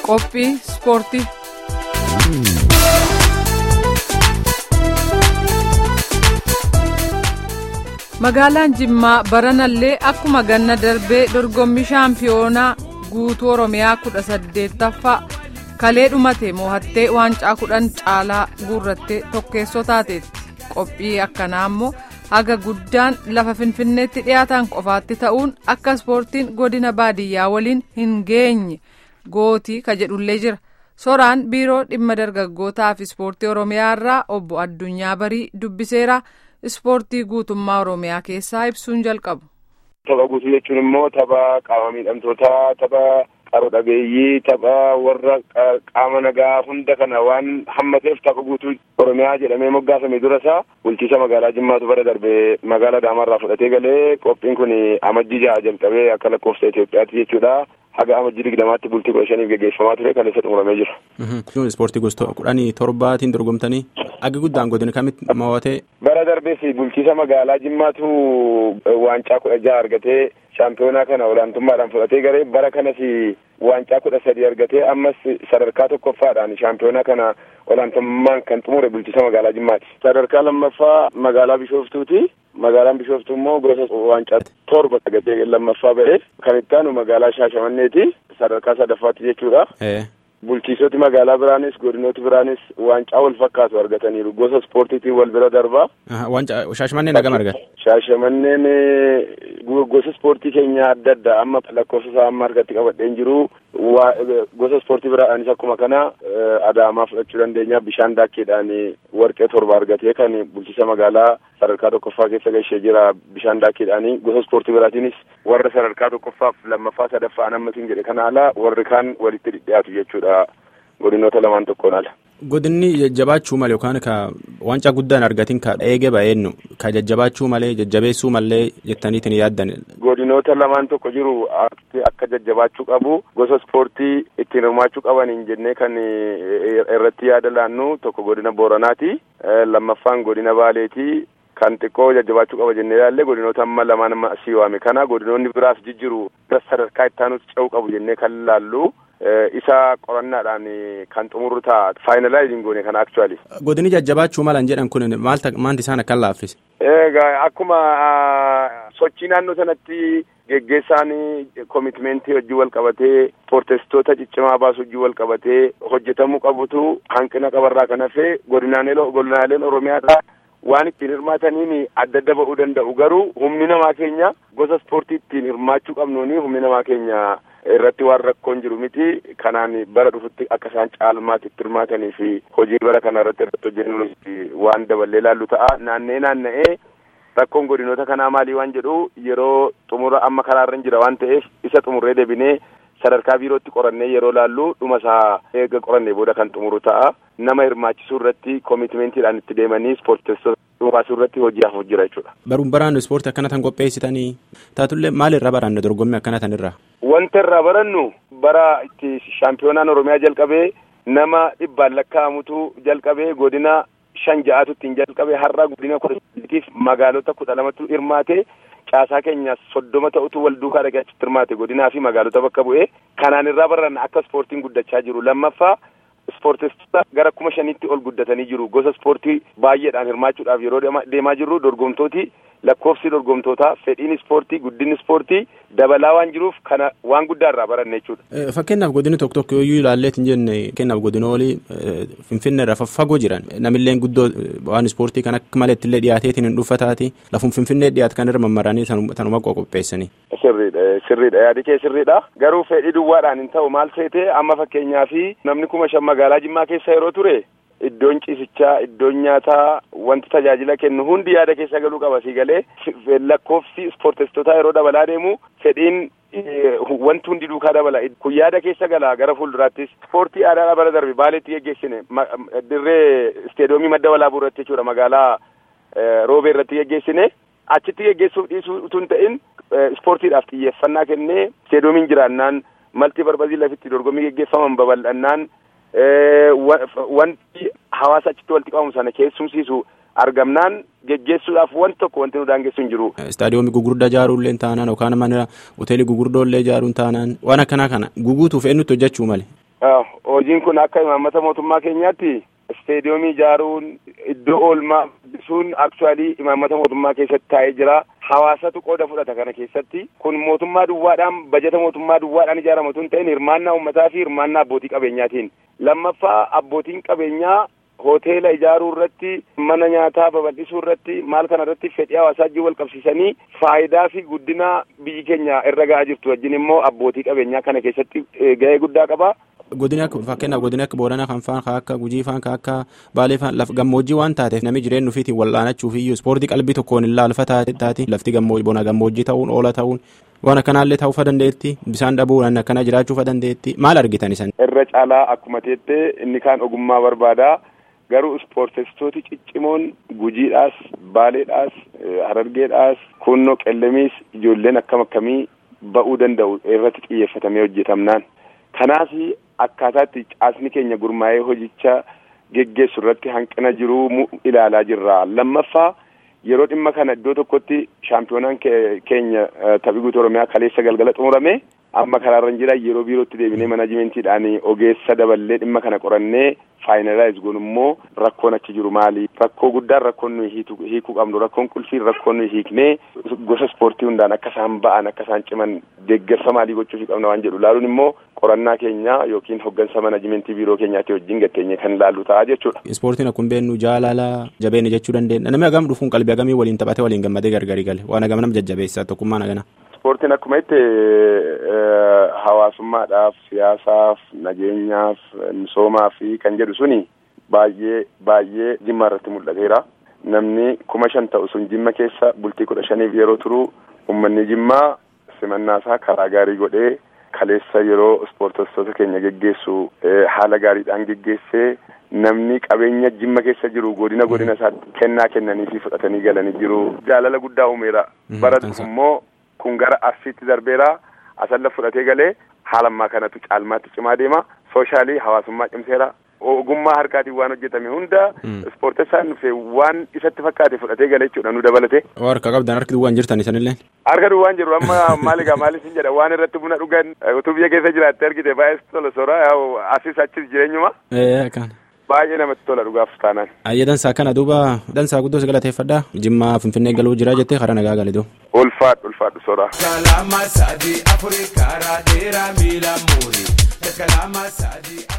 Qophii ispoortii. Magaalaan Jimmaa baranallee akkuma ganna darbee dorgommii shaampiyoonaa guutuu Oromiyaa kudha saddeettaffaa kalee dhumate mo'attee waancaa kudhan caalaa guurrattee tokkeessoo taateetti. Qophii akkanaa immoo haga guddaan lafa finfinneetti dhiyaatan qofaatti ta'uun akka ispoortiin godina baadiyyaa waliin hin geenye gootii ka jedhullee jira. Soraan biiroo dhimma dargaggootaa fi ispoortii Oromiyaa irraa obbo Addunyaa Barii dubbiseera. Ispoortii guutummaa Oromiyaa keessaa ibsuun jalqabu. Tapha guutuu jechuun immoo tapha qaama miidhamtootaa, tapha qaroo dhabeeyyii, tapha warra qaama nagaa hunda kana waan hammateef tapha guutuu Oromiyaa jedhamee moggaafame dura isaa bulchiisa magaalaa Jimmaatu bara darbee magaalaa Adaamaarraa fudhatee galee qophiin kun amajjii ja'a jalqabee akka lakkoofsa Itoophiyaatti jechuudha. haga amajjii digdamaatti bultii kudha shaniif geggeeffamaa ture kan isa xumuramee jira. Ispoortii gosa kudhanii torbaatiin dorgomtanii akka guddaan godina kamitti mo'atee. Bara darbees bulchiisa magaalaa Jimmaatu waancaa kudha jaha argatee shaampiyoonaa kana olaantummaadhaan fudhatee garee bara kanas waancaa kudha sadii argatee ammas sadarkaa tokkoffaadhaan shaampiyoonaa kana olaantummaan kan xumure bulchiisa magaalaa Jimmaati. Sadarkaa lammaffaa magaalaa Bishooftuuti. Magaalaan Bishooftuu immoo gosa waancaa torba argatee lammaffaa ba'e. Kan itti aanu magaalaa Shaashamanneeti. Sadarkaa sadaffaatti jechuudha. Bulchiisoti magaalaa biraanis godinooti biraanis waancaa wal fakkaatu argataniiru. Gosa ispoortiitiin wal bira darbaa. Waancaa Shaashamanneen hagam argate? Shaashamanneen gosa ispoortii keenya adda addaa amma lakkoofsa isaa amma harkatti qabadheen jiru. Gosa ispoortii biraanis akkuma kana Adaamaa fudhachuu dandeenya. Bishaan daakkeedhaan warqee torba argatee kan bulchiisa magaalaa sadarkaa tokkoffaa keessa gahee jira. Bishaan daakkeedhaan gosa ispoortii biraatiinis warra sadarkaa tokkoffaaf lammaffaa sadaffaan ammatiin jedhe kana ala warri kaan walitti dhidhiyaatu jechuudha. Godinoota lamaan tokkoon ala. Godinni jajjabaachuu malee yookaan ka waancaa guddaan argatin ka eege ba'eennu ka jajjabaachuu malee jajjabeessuu malee jettaniitiin yaaddan. Godinoota lamaan tokko jiru akka jajjabaachuu qabu gosa ispoortii ittiin hirmaachuu qabaniin jennee kan irratti yaada laannu tokko godina Booranaati. Lammaffaan godina Baaleeti. Kan xiqqoo jajjabaachuu qaba jennee ilaalle godinoota amma lamaan amma asii waame kana godinoonni biraas jijjiru sadarkaa itti aanutti ce'uu qabu jennee kan laallu. isa qorannaadhaan kan xumurru ta'a faayinalaayiziin goone kana aktuwaali. Godini jajjabaachuu malan jedhan kun maalta maanti isaan akkan laaffise? Egaa akkuma sochii naannoo sanatti geggeessaan koomitmentii hojii wal qabatee ispoorteessitoota ciccimaa baasuu hojii wal qabatee hojjetamuu qabutu hanqina qabarraa kan hafe godinaaleen Oromiyaadhaa waan ittiin hirmaataniin adda adda ba'uu danda'u garuu humni namaa keenya gosa ispoortii ittiin hirmaachuu qabnuuni humni namaa keenya irratti waan rakkoon jiru miti kanaan bara dhufutti akka isaan caalmaatti itti hirmaatanii fi hojii bara kana irratti irratti hojjennu waan daballee laallu ta'a naannee naanna'ee rakkoon godinoota kanaa maalii waan jedhu yeroo xumura amma karaarra hin jira waan ta'eef isa xumurree deebinee sadarkaa biirootti qorannee yeroo laallu dhuma isaa eega qorannee booda kan xumuru ta'a nama hirmaachisuu irratti koomitmentiidhaan itti deemanii ispoorteessota dhuunfaasuu irratti hojii hafuuf jira jechuudha. Baruun baraannu ispoortii akkana tan qopheessitanii taatullee maal irraa baranna dorgommii akkana tan irraa? Wanta irraa barannu bara itti shaampiyoonaan Oromiyaa jalqabee nama dhibbaan lakkaa'amutu jalqabee godina shan ja'atu ittiin jalqabee har'a godina kudha saddeetiif magaalota kudha lamatu hirmaate caasaa keenya soddoma ta'utu wal duukaa dhaqee achitti hirmaate godinaa fi magaalota bakka bu'ee kanaan irraa baranna akka ispoortiin guddachaa jiru lammaffaa ispoorteessitoota gara kuma shaniitti ol guddatanii jiru gosa ispoortii baay'eedhaan hirmaachuudhaaf yeroo deemaa jirru dorgomtooti lakkoofsi dorgomtootaa fedhiin ispoortii guddinni ispoortii dabalaa waan jiruuf kana waan guddaa irraa baranne jechuudha. Fakkeenyaaf godinni tokko tokko yoo ilaallee hin jenne fakkeenyaaf godinoolii finfinnee irraa faffagoo jiran namilleen guddoo waan ispoortii kan akka malee illee dhiyaateetiin hin dhuffataati lafum finfinnee dhiyaate kan irra mammaranii tanuma qopheessanii. Sirriidha sirriidha yaadi kee sirriidha garuu fedhii duwwaadhaan hin ta'u maal seetee amma fakkeenyaaf namni kuma shan magaalaa Jimmaa keessa yeroo ture. Iddoon ciisichaa iddoon nyaataa wanti tajaajila kennu hundi yaada keessa galuu qaba si galee lakkoofsi ispoorteessitootaa yeroo dabalaa deemu fedhiin wanti hundi duukaa dabala kun yaada keessa gala gara fuulduraattis ispoortii aadaa bara darbe baaleetti geggeessine dirree isteedoomii madda walaabuu irratti jechuudha magaalaa roobee irratti geggeessine achitti geggeessuuf dhiisuu utuu hin ta'in ispoortiidhaaf xiyyeeffannaa kennee isteedoomiin jiraannaan maltii barbazii lafitti dorgommii geggeeffaman babal'annaan. wanti hawaasa achitti walitti qabamu sana keessumsiisu argamnaan geggeessuudhaaf wanti tokko wanti nu daangessu hin jiru. Istaadiyoomii gugurdaa ijaaruullee taanaan yookaan mana hoteelii gugurdoo illee ijaaruun taanaan waan akkanaa kana guguutuuf eenyutti hojjechuu male. Hojiin kun akka imaammata mootummaa keenyaatti isteediyoomii ijaaruun iddoo oolmaa guddisuun aktuwaalii imaammata mootummaa keessatti taa'ee jira. Hawaasatu qooda fudhata kana keessatti kun mootummaa duwwaadhaan bajeta mootummaa duwwaadhaan ijaaramatu hin ta'in hirmaannaa uummataa fi hirmaannaa abbootii qabeenyaatiin. Lammaffaa abbootiin qabeenyaa hoteela ijaaruu irratti mana nyaataa babal'isuu irratti maal kana irratti fedhii hawaasaa wajjin wal qabsiisanii faayidaa fi guddina biyyi keenya irra ga'aa jirtu wajjin immoo abbootii qabeenyaa kana keessatti ga'ee guddaa qaba. Godina fakkeenyaaf godina akka Booranaa kan faan kan akka Gujii faan kan akka Baalee faan lafa gammoojjii waan taateef namni jireenya ofiitiin wal'aanachuuf iyyuu ispoortii qalbii tokkoon hin laalfa taati lafti bona gammoojjii ta'uun oola ta'uun waan akkanaallee ta'uu dandeetti bisaan dhabuun akkana jiraachuu dandeetti maal argitan isan. Irra caalaa akkuma teettee inni kaan ogummaa barbaada. garuu ispoorteessitooti ciccimoon gujiidhaas baaleedhaas harargeedhaas kunnoo qellemiis ijoolleen akkam akkamii ba'uu danda'u irratti xiyyeeffatamee hojjetamnaan kanaaf akkaataatti caasni keenya gurmaa'ee hojicha geggeessu irratti hanqina jiruu ilaalaa jirra lammaffaa yeroo dhimma kana iddoo tokkotti shaampiyoonaan keenya taphii guutuu oromiyaa kaleessa galgala xumurame amma karaarra jira yeroo biirootti deebinee manajimentiidhaan ogeessa daballee dhimma kana qorannee faayinalaayiz goon immoo rakkoon achi jiru maali rakkoo guddaan rakkoon nuyi hiikuu qabnu rakkoon qulfiin rakkoon nuyi hiiknee gosa ispoortii hundaan akka isaan ba'an akka isaan ciman deeggarsa maalii gochuuf qabna waan jedhu laaluun immoo qorannaa keenya yookiin hoggansa manajimentii biiroo keenyaatti wajjin gatteenye kan laallu ta'a jechuudha. Ispoortiin akkuma beeknu jaalala jabeenya jechuu dandeenya namni hagam dhufuun qalbii hagamii waliin taphatee waliin gammadee gargari gale waan hagam nam jajjabeessa tokkummaan hagana. Ispoortiin akkuma itti hawaasummaadhaaf siyaasaaf nageenyaaf misoomaa fi kan jedhu suni baay'ee baay'ee jimma irratti mul'ateera. Namni kuma shan ta'u sun jimma keessa bultii kudha shaniif yeroo turu uummanni jimmaa simannaasaa karaa gaarii godhee kaleessa yeroo ispoorteessitoota keenya geggeessu haala gaariidhaan geggeessee namni qabeenya jimma keessa jiru godina godina isaatti kennaa kennanii fi fudhatanii galanii jiru. Jaalala guddaa uumeera. Bara immoo kun gara arsiitti darbeera. Asalla fudhatee galee haala ammaa kanatu caalmaatti cimaa deema. Sooshaalii hawaasummaa cimseera. Ogummaa harkaatiin waan hojjetame hunda ispoortessaan dhufe waan isatti fakkaate fudhatee galee jechuudha nu dabalate. Harka qabdan harki duwwaan jirtan isanillee. Harka duwwaan jiru amma maaligaa maalis hin jedha waan irratti buna dhugan utuu biyya keessa jiraatte argite baay'ee tola soora asis achis jireenyuma. Baay'ee namatti tola dhugaaf taanaan. Ayyee dansaa kana duuba dansaa guddoo si galateeffadha. Jimmaa Finfinnee galuu jira jettee karaa nagaa gale doo. Ulfaadhu ulfaadhu soora. Kalama sadii Afrikaa dheeraa miila muuri. Kalama sadii.